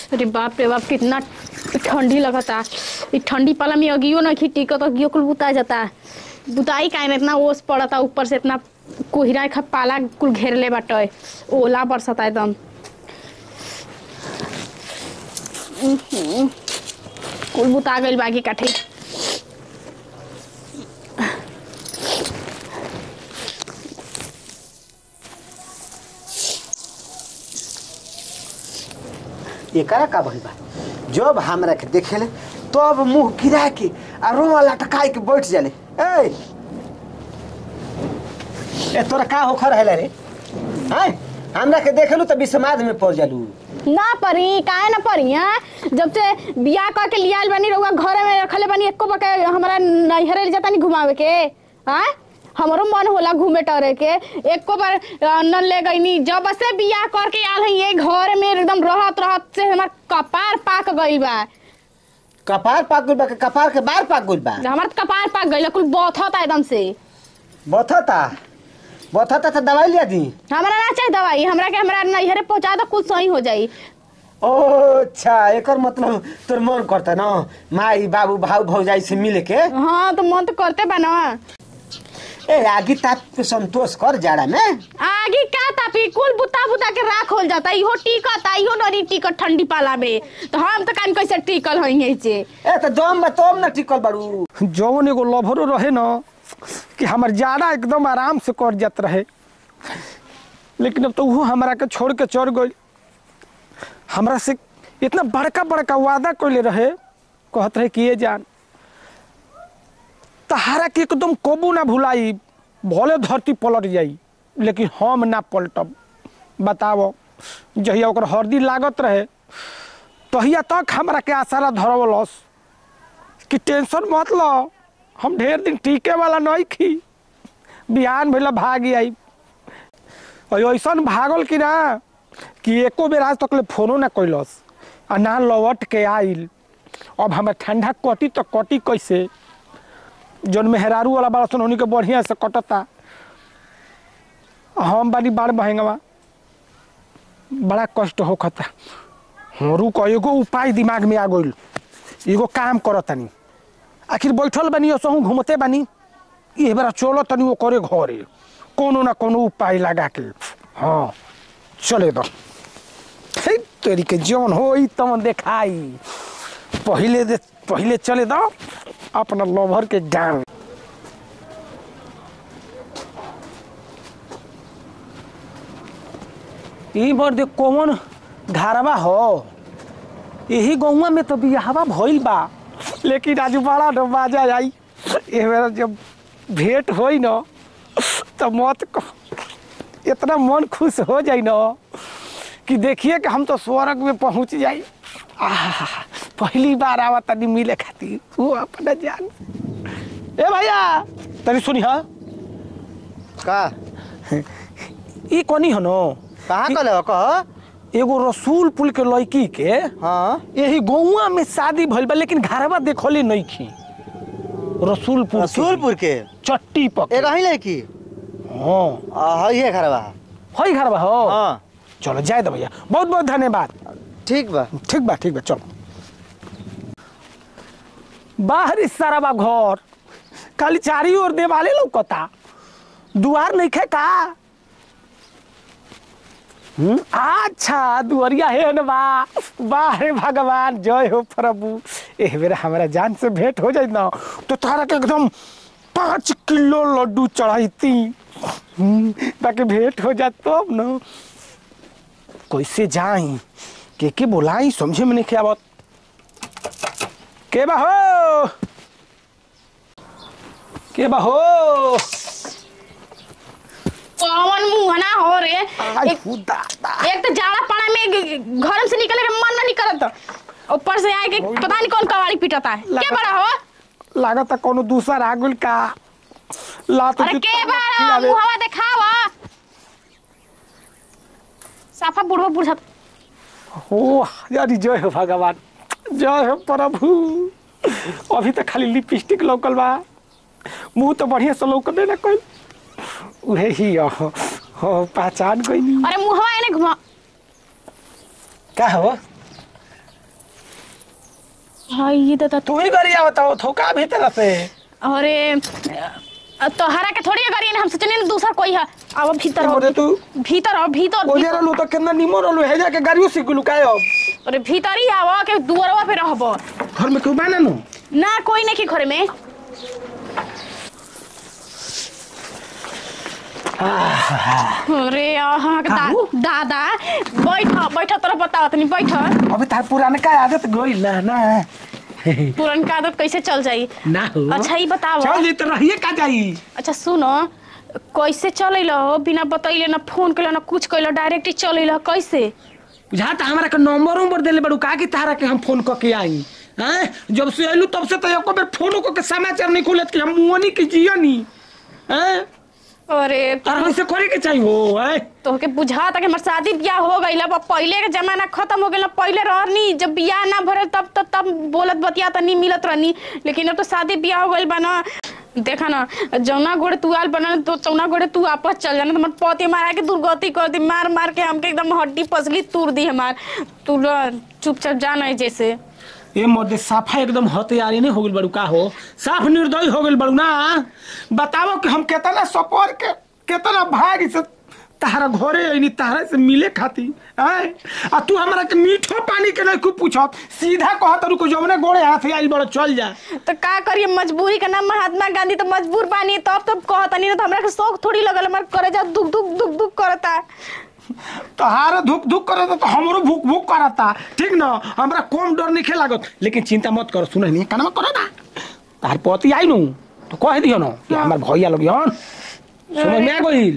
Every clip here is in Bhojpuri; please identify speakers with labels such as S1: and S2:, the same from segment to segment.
S1: अरे बाप रे बाप कितना ठंडी लगता इ ठंडी पाला में अगियो ना खी तो अगियो कुल बुता जाता बुताई काहे ना इतना ओस पड़ता ऊपर से इतना कोहरा खा पाला कुल घेरले बाटे ओला बरसता एकदम उहुं। कुल बुता गइल बागी काठे
S2: एकरा का भइल बा जब हमरा के देखेले तब मुंह गिरा के आ रोआ लटकाई के बैठ जाले ए ए तोरा का होखर है रे हैं हमरा के देखेलू त विसमाद में पड़ जालू
S1: ना परी काहे ना परी हैं जब से बियाह कर के लियाल बनी रहुआ घर में रखले बनी एको बके हमारा नैहरे ले जाता नहीं घुमावे के हैं हमरो मन होला घूमे टरे के एको बार अ, न ले गईनी जब से बियाह करके आल है ये घर में एकदम रहत रहत से हमार कपार पाक गइल बा
S2: कपार पाक गइल बा के कपार के बार पाक गइल बा
S1: हमार त कपार पाक गइल कुल बथता एकदम से
S2: बथता बथता त दवाई लिया दी
S1: हमरा ना चाहिए दवाई हमरा के हमरा नैहरे पहुंचा दो कुछ सही हो जाई
S2: ओ अच्छा एकर मतलब तोर मन करता ना माई बाबू भाऊ भौजाई से मिले के
S1: हाँ तो मन तो करते बा ना
S2: ए आगी ताप के संतोष कर जाड़ा में
S1: आगे का तापी कुल बुता बुता के राख होल जाता इहो टिकत आ इहो नरी टिकट ठंडी पाला में तो हम तो कान कैसे टिकल हई है से
S2: ए त दम बा तब न टिकल बाड़ू
S3: जौन एगो लभरो रहे न कि हमर जाड़ा एकदम आराम से कट जात रहे लेकिन अब तो वो हमरा के छोड़ के चढ़ गई हमरा से इतना बड़का बड़का वादा कैले रहे कहत रहे कि ये जान तहारा के एकदम कबू ना भुलाई भले धरती पलट जाई लेकिन हम ना पलटब बताओ जहिया ओकर हरदी लागत रहे तहिया तक हमरा के आसारा धरवलस कि टेंशन मत लो हम ढेर दिन टीके वाला नहीं खी बिहान भैया भाग आई और ऐसा भागल कि ना कि एको बेर आज तक ले फोनो ना कैलस आ ना लौट के आइल अब हमें ठंडा कटी तो कटी कैसे जौन मेहरारू वाला बड़ा सन उन्हीं के बढ़िया से कटता आ हम बानी बाढ़ महंगवा बड़ा कष्ट होखता हरू को एगो उपाय दिमाग में आ गइल एगो काम करतनी आखिर बैठल बानी असहु घूमते बानी ये बेरा चलो तनी वो करे घरे कोनो ना कोनो उपाय लगा के हाँ चले दो हे तेरी के जौन हो तमन देखाई पहले दे पहले चले दो अपना लवर के डांग ई बार देख कौन घरवा हो यही गौवा में तो बियाहवा भइल बा लेकिन आज बड़ा न मजा आई ए बेरा जब भेंट होई न तो मत कह इतना मन खुश हो जाई न कि देखिए कि हम तो स्वर्ग में पहुंच जाई आहा पहली बार आवा तनी मिले खातिर वो अपना जान ए भैया तनी सुनी हाँ
S2: का
S3: ई कोनी हो नो
S2: कहाँ कले हो कह
S3: एगो रसूल पुल के लड़की के
S2: हाँ
S3: यही गौवा में शादी भइल बा लेकिन घरवा देखले नहीं खी रसूलपुर के।
S2: रसूलपुर के
S3: चट्टी पक
S2: एक ही लड़की
S3: हाँ
S2: हई है घरवा
S3: हई घरवा हो
S2: हाँ
S3: चलो जाए दो भैया बहुत बहुत धन्यवाद
S2: ठीक बा
S3: ठीक बा ठीक बा चलो बाहरी सारा बा घर खाली चारी ओर देवाले लौकता दुआर नहीं खे का हम्म, अच्छा दुआरिया है न बा बाहे भगवान जय हो प्रभु एह बेरा हमारा जान से भेंट हो जाए ना तो तारा के एकदम पाँच किलो लड्डू चढ़ाईती हम्म, ताकि भेंट हो जाए तब न कैसे जाई के के बोलाई समझे में नहीं आवत के बा हो के बा हो
S1: कौन मुंहना हो रे
S3: आई
S1: एक,
S3: खुदा
S1: एक तो जाड़ा पड़ा में घर से निकले के मन नहीं करत ऊपर से आए के पता नहीं कौन कवाड़ी पिटता है के
S3: लगा-
S1: बड़ा हो
S3: लागत है कोनो दूसरा आगुल का लात
S1: अरे
S3: जूता
S1: के बड़ा
S3: खिलावे।
S1: मुहवा देखावा साफा बुढ़वा बुढ़ा
S3: ओ यारी जय हो भगवान जय हो प्रभु अभी तो खाली लिपस्टिक लौकल बा मुंह तो बढ़िया से लौकले ना कोई उहे ही हो हो पहचान कोई नहीं
S1: अरे मुहवा एने घुमा
S2: का हो
S1: हाँ ये तो
S3: तू ही गरिया बताओ थोका भीतर से
S1: अरे अ, तोहरा के थोड़ी अगर ये हम सोचने ना दूसरा कोई है अब भीतर आओ
S3: मोरे तू
S1: भीतर आओ भीतर
S3: ओजे
S1: भीतर।
S3: रहलू तो कितना निमन रहलू हे जाके गाड़ियों से गुलू काय अब
S1: अरे भीतर ही आओ के दुआरवा पे रहबो
S3: घर में क्यों बाना नु
S1: ना कोई नहीं की घर में अरे आहा के दा,
S3: काहू?
S1: दादा बैठ बैठ तोरा बताओ तनी बैठ
S3: अबे तार पुराने का आदत गई ना ना
S1: पुरनका आदत कैसे चल जाई
S3: ना हो
S1: अच्छा ही बताओ
S3: चल जी तो रहिए का जाई
S1: अच्छा सुनो कैसे चल हो बिना बतैले ना फोन कैलो ना कुछ कैलो डायरेक्ट ही चल कैसे
S3: जहाँ तो हमारा के नंबर उम्बर देले बड़ू का कि तारा के हम फोन करके आई हैं जब से अइलू तब से तो एको बेर फोन को के समाचार नहीं खोलत कि हम मुनी की जिया नी हैं
S1: अरे
S3: और हमसे करे के चाहिए हो हैं
S1: तोहके बुझा था कि हमार शादी ब्याह हो गई अब पहले के जमाना खत्म हो गया पहले रहनी जब ब्याह ना भरल तब तब तब बोलत बतिया त नहीं मिलत रहनी लेकिन अब तो शादी ब्याह हो गई बना देखा ना जौना गोड़े तू आल बना तो चौना गोड़े तू आपस चल जाना तुम्हार पति मारा के दुर्गति कर दी मार मार के हमके एकदम हड्डी पसली तूर दी हमार तू रह, चुपचाप जाना है जैसे
S3: ये मर्दे साफा एकदम हथियारी नहीं हो गइल बड़ू का हो साफ निर्दयी हो गइल बड़ू ना बताओ कि हम केतना सपोर के केतना भाग से तारा घरे आईनी तारा से मिले खाती हैं आ तू हमरा के मीठो पानी के नहीं खूब पूछत सीधा कहत रुको जौने गोड़े हाथ आई बड़ चल जा
S1: तो का करिए मजबूरी का नाम महात्मा गांधी तो मजबूर बानी तब तब कहता नहीं तो हमरा के शौक थोड़ी लगल हमार करे जा दुख दुख दुख दुख करता
S3: तहारे धुक धुक करता तो हमरो भूख भूख करता ठीक ना हमरा कम डर नहीं लागत लेकिन चिंता मत कर सुन नहीं कानमा करो ना तार पति आई नु तो कह दियो ना कि हमार भैया लोग हन समझ में आ गइल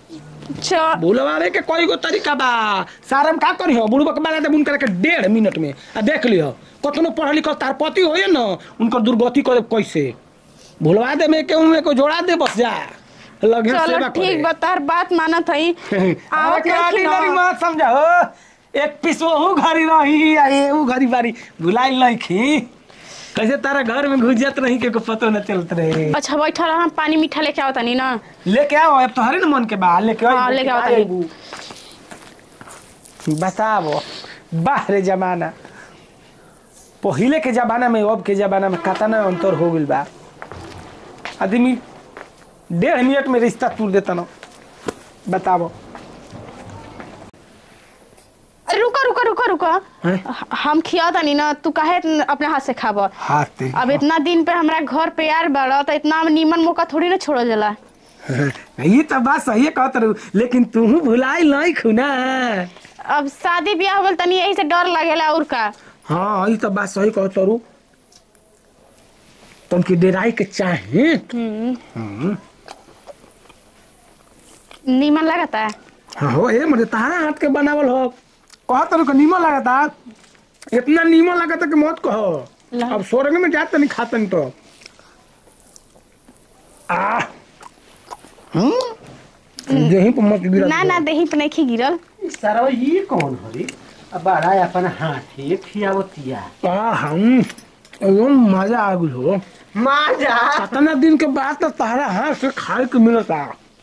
S1: च-
S3: बुलवावे के कोई गो तरीका बा सारम का करी हो बुढ़बक बना दे उनकर के डेढ़ मिनट में आ देख लियो कतनो पढ़ लिखल तार पति होए न उनकर दुर्गति करे कैसे भुलवा दे में केहू में को जोड़ा दे बस जा लगे
S1: चलो
S3: सेवा करे
S1: ठीक बता बात मानत हई
S3: अरे
S1: आवत
S3: क्या
S1: नहीं
S3: डिलीवरी
S1: ना
S3: मत समझाओ एक पीस वहू घरी रही आ एहू घरी बारी भुलाई नहीं खी कैसे तारा घर में घुस जात रही के को पतो न चलत रहे
S1: अच्छा बैठा रहा पानी मीठा लेके आवता नहीं ना
S3: लेके आओ अब तोहरे न मन के बा लेके आओ
S1: हाँ, लेके आओ तनी।
S3: बताओ बाहरे जमाना पहिले के जमाना में अब के जमाना में कतना अंतर हो गइल बा आदमी डेढ़ मिनट में रिश्ता तोड़ देता न बताओ
S1: अरे रुको रुको रुको रुको
S3: हैं?
S1: ह- हम खियाता नहीं ना तू काहे इतन- अपने हाथ से खाब
S3: हाथ
S1: अब इतना दिन पे हमरा घर पे यार बड़ा तो इतना नीमन मौका थोड़ी ना छोड़ल जाला
S3: ये तो बात सही कहत रहू लेकिन तू भुलाई नहीं खुना
S1: अब शादी ब्याह हो गल तनी यही से डर लगेला और का
S3: हाँ ये तो बात सही कहत रहू तुमकी डेराई के चाहे
S1: हम्म। नीमन लगता है
S3: हाँ हो ए मुझे तारा हाथ के बनावल हो कहत रहू कि नीमन लगता इतना नीमन लगता कि मत कहो
S1: ला।
S3: अब स्वर्ग में जात नहीं खातन तो आ हम्म यहीं पर मत गिरा
S1: ना ना देही पे नहीं खी गिरल
S2: सारा ये कौन हरी अब बड़ा अपन हाथे खियावतिया
S3: आ हम एकदम मजा आ गई हो
S2: माजा
S3: कितना दिन के बाद तो तारा हाथ से खाए के मिलता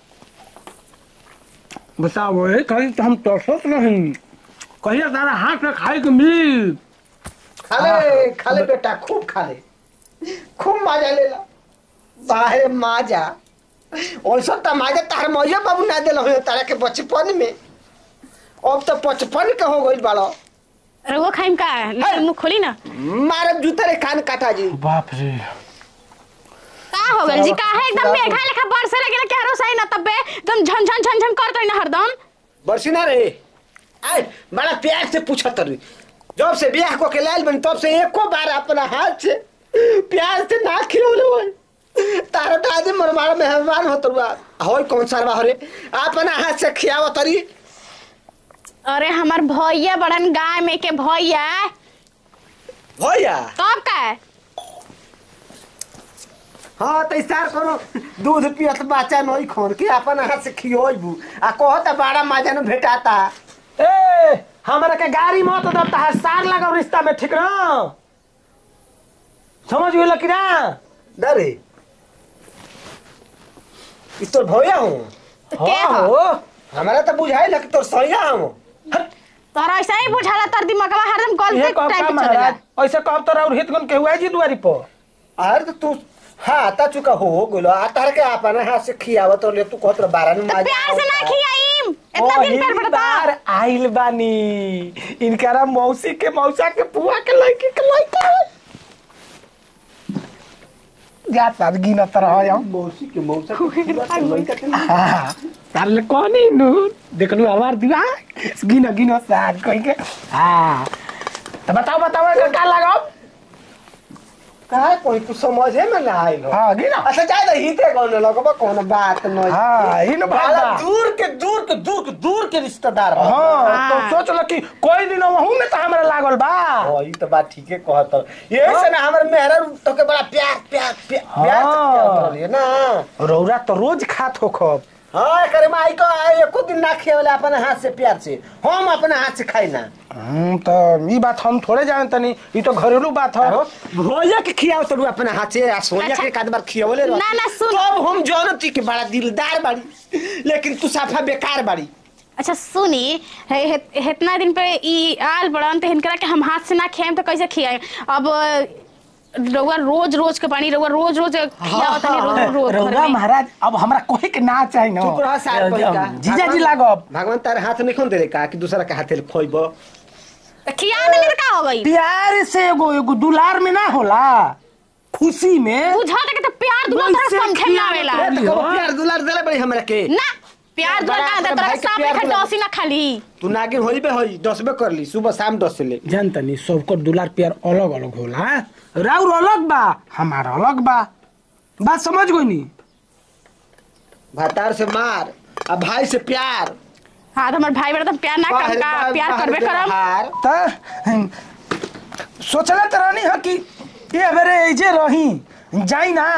S3: बताओ ये कहीं तो हम तरसत नहीं कहिए तारा हाथ से खाए के मिली
S2: खाले खाले बेटा खूब खाले खूब मजा ले ला बाहर माजा ऐसा तो माजा तार मैया बाबू ना दिल हो तारा के बचपन में अब तो बचपन के हो गई बड़ो
S1: अरे वो खाइम का लेकिन मुंह खोली ना
S2: मारब जूता रे कान काटा जी
S3: बाप रे
S1: का हो गल जी काहे एकदम मेघा लेखा बरसे लगे ना केरो सही ना तबे एकदम झन झन झन झन करत ना हरदम
S2: बरसी ना रे आय बड़ा प्यार से पूछत रही जब से ब्याह को के लाल बनी तब से एको बार अपना हाथ से प्यार से ना खिलौले होय तारा तो आज मरमारा मेहमान होत रुआ होय कौन सारवा हरे अपना हाथ से खियावत रही
S1: अरे हमार भैया बड़न गाय में के भैया
S2: भैया
S1: तब का है?
S2: हाँ तो सार कोनो दूध पियत बच्चा नहीं खोन के अपन हाथ से खियोबू आ कहत बड़ा मजा न भेटाता
S3: ए हमरा के गाड़ी मत दब तार सार लगाओ रिश्ता में ठीक ना समझ गेल कि ना
S2: डरे ई तोर भैया हूँ
S1: के
S3: हाँ
S1: हो?
S3: हो
S2: हमारा तो बुझाई लग तोर सैया हूँ
S1: तोरा ऐसा ही बुझाला तर दिमागवा हरदम चलते
S3: ये कहब
S1: टाइम
S3: का
S1: पे
S3: महाराज
S1: चलेगा
S3: ऐसे कहब तो और हित गन के हुआ जी दुआरी पर
S2: अरे तो तू हाँ आता चुका हो गोलो आता के आपन हाथ से खियावत और ले तू कहत रह बारह में
S1: तो प्यार से ना खियाईम इतना दिन प्यार पड़ता
S3: बार आइल बानी इनकरा मौसी के मौसा के पुआ के लड़की के लड़का जा तार गिन तरह हम
S2: मौसी के मौसा के खियावत और लइका के नहीं।
S3: हाँ तार ले कोनी नु देखलू हमार दीवा गिन गिन साथ कह के हाँ तो बताओ बताओ एकर का लगाओ
S2: काहे कोई तू समझे में ना आइल हो
S3: हाँ गिन
S2: अच्छा जाए तो हिते कौन लगबा कौन बात नहीं
S3: हाँ इन
S2: बड़ा
S3: बात
S2: दूर के दूर के दूर के दूर के रिश्तेदार हो
S3: हाँ तो
S1: हाँ।
S3: सोच लो कि कोई दिन वहू में तो हमरा लागल बा
S2: हाँ, ई तो बात ठीके कहत हो यही से ना हमर मेहरा तो के बड़ा प्यार प्यार प्यार प्यार से
S3: हाँ।
S2: खियावत रहलिए ना
S3: रौरा तो रोज खात हो खब
S2: हाँ करे माई को आए एको दिन ना खियावले अपने हाथ से प्यार से हम अपने हाथ से खाई ना
S3: हम्म, तो ई बात हम थोड़े जाने तनी ई तो घरेलू बात है
S2: रोजा के खियाव तो अपने हाथ से आ सोनिया
S1: अच्छा।
S2: के एक आध बार खियावले रह
S1: ना, ना, सुन।
S2: तब हम जानती कि बड़ा दिलदार बाड़ी लेकिन तू साफा बेकार बाड़ी
S1: अच्छा सुनी हे- हे- हेतना दिन पे ई आल बड़न तो हिनकरा के हम हाथ से ना खियाएम तो कैसे खियाएम अब रउआ रोज रोज के पानी रउआ रोज रोज खियावत तनी रोज रोज घर
S3: रौरा
S1: में।
S3: महाराज अब हमरा कोहे के ना चाही ना
S2: चुप रह सार कोई का
S3: जीजा जी लागब
S2: भगवान तारे हाथ नहीं खोल दे रे का कि दूसरा के हाथे खोइब
S1: तो खिया देनी तो का हो गई
S3: प्यार से एगो एगो दुलार में ना होला खुशी में
S1: बुझा के तो प्यार दुला
S3: वैसे
S1: तरह समझे ना
S3: खियावत
S1: आवेला
S3: रहली।
S2: कबो प्यार दुलार देले बड़ी हमरा के
S1: ना प्यार दुला
S2: बड़ा
S1: का
S2: अपने
S1: तरह
S2: भाई के
S1: सांप
S2: प्यार
S1: लेखा
S2: दुला।
S1: डोसी ना खाली
S2: तू नागिन होइबे होई डसबे करली सुबह शाम डस ले
S3: जानतनी सबको दुलार प्यार अलग अलग होला राउर अलग बा हमार अलग बा बात समझ गई नी
S2: भातार से मार आ भाई से प्यार
S1: हाँ तो हमारे भाई बड़ा तो प्यार ना
S2: बाहर-
S1: करम का
S2: बाहर-
S1: प्यार
S2: बाहर
S1: करबे करम
S2: व्यवहार।
S3: त सोचले त रहनी ह कि ये बेरे ऐजे रही जाई ना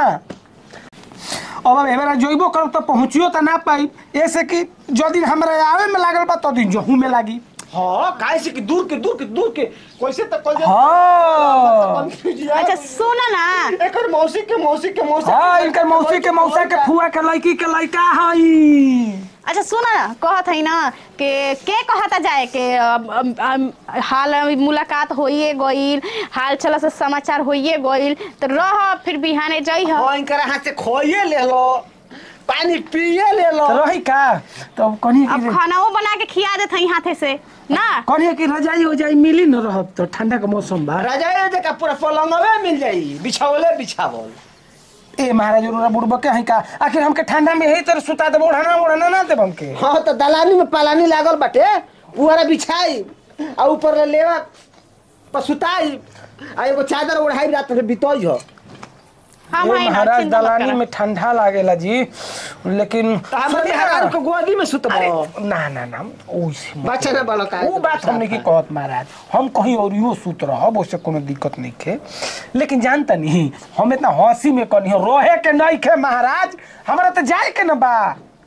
S3: अब अब एबेरा जइबो करब त पहुँचियो त ना पाई ऐसे कि जो दिन हमरा आवे में लागल बा तो दिन जहू में लागी
S2: हाँ काहे से कि दूर के दूर के दूर के कैसे तक कल
S3: हाँ
S1: अच्छा सुना ना
S2: एकर मौसी के मौसी के मौसी
S3: हाँ इनकर मौसी के मौसा के फुआ के लड़की के लड़का हई
S1: अच्छा सुना ना कहत है ना कि के कहता जाए के अब- अब- अब हाल मुलाकात होइए गइल हाल चला से समाचार होइए गइल तो रह फिर बिहाने जई ह
S2: हाँ इनकर हाथ से खोइए ले लो पानी पिए ले लो
S3: तो रही का तो कनी
S1: अब खानाओ बना के खिया देत हई हाथे से ना
S3: कनी की रजाई हो जाई मिली न रहब तो ठंडा के मौसम बा
S2: राजा जगह पूरा पलंगवे मिल जाई बिछावले बिछावल
S3: ए महाराज उरा बुड़बा के हई का आखिर हमके ठंडा में यही तरह सुता देबो ओढ़ाना ओढ़ाना ना देब हमके
S2: हाँ तो दलानी में पालानी लागल बाटे उहरा बिछाई आ ऊपर ले लेवा पसुताई आ एगो चादर ओढ़ाई रात में बितोई हो
S1: हम
S3: ए
S1: हई ना
S3: महाराज
S1: चिंता मत
S3: दलानी
S1: करा।
S3: में ठंडा लागेला जी लेकिन
S2: तो हमरे
S3: सुनिए ना।
S2: हरार को गोदी में
S3: अरे
S2: सुतबो
S3: ना ना ना ओइसे मत
S2: बच्चा ना बड़ा का
S3: वो बात हमने की कहत महाराज हम कहीं और यो सूत रहब उससे कोनो दिक्कत नहीं खे लेकिन जानता नहीं हम इतना हंसी में कनी रोहे के नहीं खे महाराज हमारा तो जाए के न बा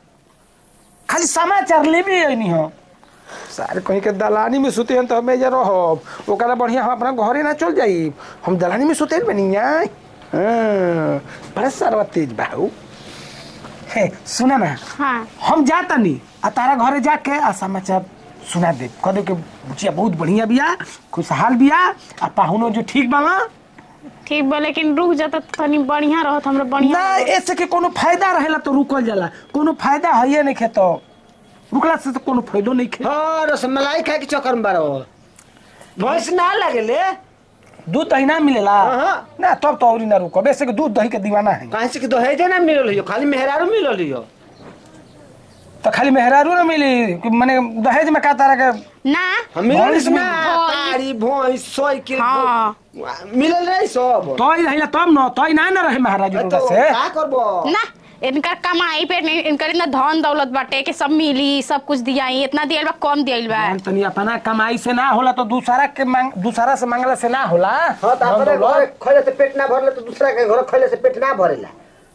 S3: खाली समाचार लेबे नहीं हो सारे कहीं के दलानी में सुते हैं तो हमें जे रहब ओकरा बढ़िया हम अपना घरे ना चल जाई हम दलानी में सुते बनी आई हाँ, बड़ा सरवा तेज बाहू हे सुना ना
S1: हाँ
S3: हम जाता नहीं आ तारा घरे जाके आ समाचार सुना दे कह दे के बुचिया बहुत बढ़िया बिया खुशहाल बिया आ पाहुनो जो ठीक बा
S1: ठीक बा लेकिन रुक जाता तो तनी बढ़िया रहत हमरा बढ़िया
S3: ना ऐसे के कोनो फायदा रहेला तो रुकल जाला कोनो फायदा है नहीं खे तो रुकला से तो कोनो फायदो नहीं खे
S2: हाँ रसमलाई खाए के चक्कर में बारो भैंस ना लगेले
S3: दूध दही ना मिलेला
S2: हाँ।
S3: ना तब तो औरी ना रुको वैसे के दूध दही के दीवाना है
S2: कहीं से कि दहेजे ना मिलल हियो खाली मेहरारू मिलल हियो
S3: तो खाली मेहरारू ना मिली कि माने दहेज में का तारा के
S1: ना
S2: हम मिलल
S3: भैंस
S2: ना
S1: मिलल।
S2: तारी भैंस सोई के
S1: हाँ।
S2: मिलल रही सब
S3: तो ही रहिला तब न तो ही ना ना रहे महाराज
S2: तो
S3: रोड़ा से
S2: का करबो
S1: ना इनकर कमाई पे नहीं इनकर इतना धन दौलत बाटे कि सब मिली सब कुछ दिया इतना दियल बा कम दियल बा
S3: जान तनी अपना कमाई से ना होला तो दूसरा के मांग दूसरा से मांगला से ना होला
S2: हाँ तो
S3: धन
S2: अपने
S3: दौलत।
S2: घर खैले से पेट ना भरले तो दूसरा के घर खैले से पेट ना भरेला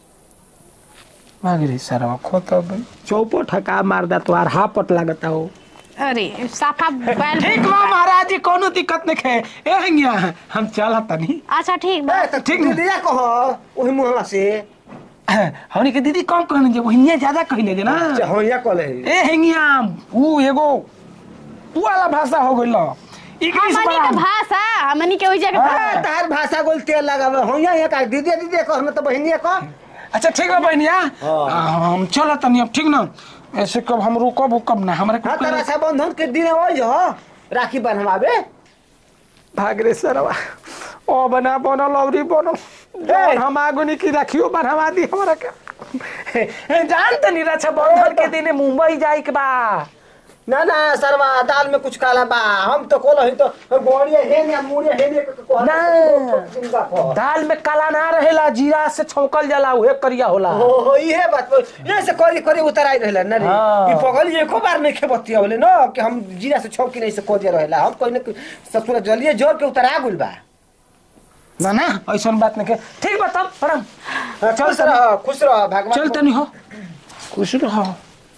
S3: मांग रे सरवा खो तो भाई चौपट हका मार दा तो हा पट लागता हो
S1: अरे साफा बैल
S3: ठीक बा महाराज जी कोनो दिक्कत नहीं खे ए हंगिया हम चल तनी
S1: अच्छा ठीक बा
S2: ए, तो
S3: ठीक
S2: ठीक
S3: ना?
S2: दिया कहो ओही मुहला से
S3: हमनी के दीदी कम कहने जे वहिया ज्यादा कहने जे ना
S2: हाँ या कले
S3: ए हंगिया ऊ एगो ऊ वाला भाषा हो गइल इंग्लिश
S1: हमनी के भाषा हमनी के ओइजा के
S2: हाँ,
S1: भाषा
S2: तार भाषा गोल तेल लगावे हो यहाँ का दीदी दीदी कह में तो बहनिया कह
S3: अच्छा ठीक बा बहनिया
S2: हाँ।
S3: हाँ, हम चल तनी अब ठीक ना ऐसे कब हम रुकब उकब ना हमरा
S2: हाँ
S3: के
S2: तो रक्षाबंधन के दिन हो जो राखी बनवावे
S3: भाग रे सरवा ओ बना बनल औरी बनल जौन हम आगुनी की रखियो बनवा दी हमरा के जान तनी रक्षा बंधन के दिन मुंबई जाए के बा
S2: ना ना सरवा दाल में कुछ काला बा हम तो कोलो ही तो गोड़िया हेन या मुड़िया हेन के को
S3: ना।
S2: जिंदा को
S3: दाल में काला ना रहेला जीरा से छौकल जाला उहे करिया होला
S2: हो हो ये बात ये से करी करी उतराई रहला ना रे
S3: हाँ।
S2: ई पगल एको बार नहीं खेबतिया बोले न कि हम जीरा से छौकी नहीं से कोदिया रहेला हम कोई न ससुर जलिए जोर के उतरा गुल बा
S3: ना ना ऐसा बात नहीं के ठीक बा तब प्रणाम
S2: हाँ, खुश रह खुश रह भगवान
S3: चल तनी हो खुश रहो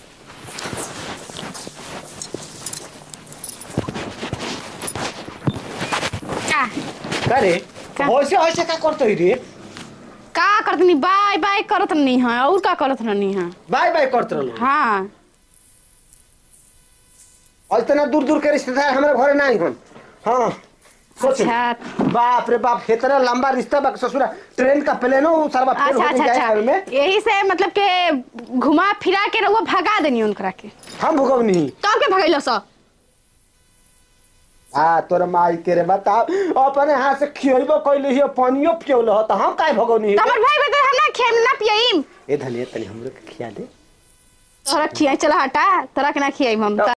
S1: का
S2: करे
S1: का?
S2: होइसे होइसे का करतई रे
S1: का करत नहीं बाय बाय करत नहीं है और का करत नहीं है
S2: बाय बाय करत रहलो
S1: हाँ
S2: और इतना दूर दूर के रिश्तेदार हमारे घरे नहीं हन हाँ सोच
S1: अच्छा
S2: बाप रे बाप इतना लंबा रिश्ता बा ससुरा ट्रेन का प्लेन हो सरवा फेल
S1: अच्छा
S2: हो
S1: अच्छा
S2: जाए
S1: अच्छा
S2: में
S1: यही से मतलब के घुमा फिरा के रहुआ भगा देनी उनकरा के
S2: हम भुगवनी
S1: तब के भगैलो सब
S2: आ तोर माई के रे बता अपने हाथ से खियबो कइले हियो पानियो पियोल हो त हम काहे भगवनी
S1: हमर भाई बता हम ना खेम ना पियम
S2: ए धनिया तनी हमरो के खिया दे
S1: तोरा खियाई चला हटा तोरा के ना खियाई हम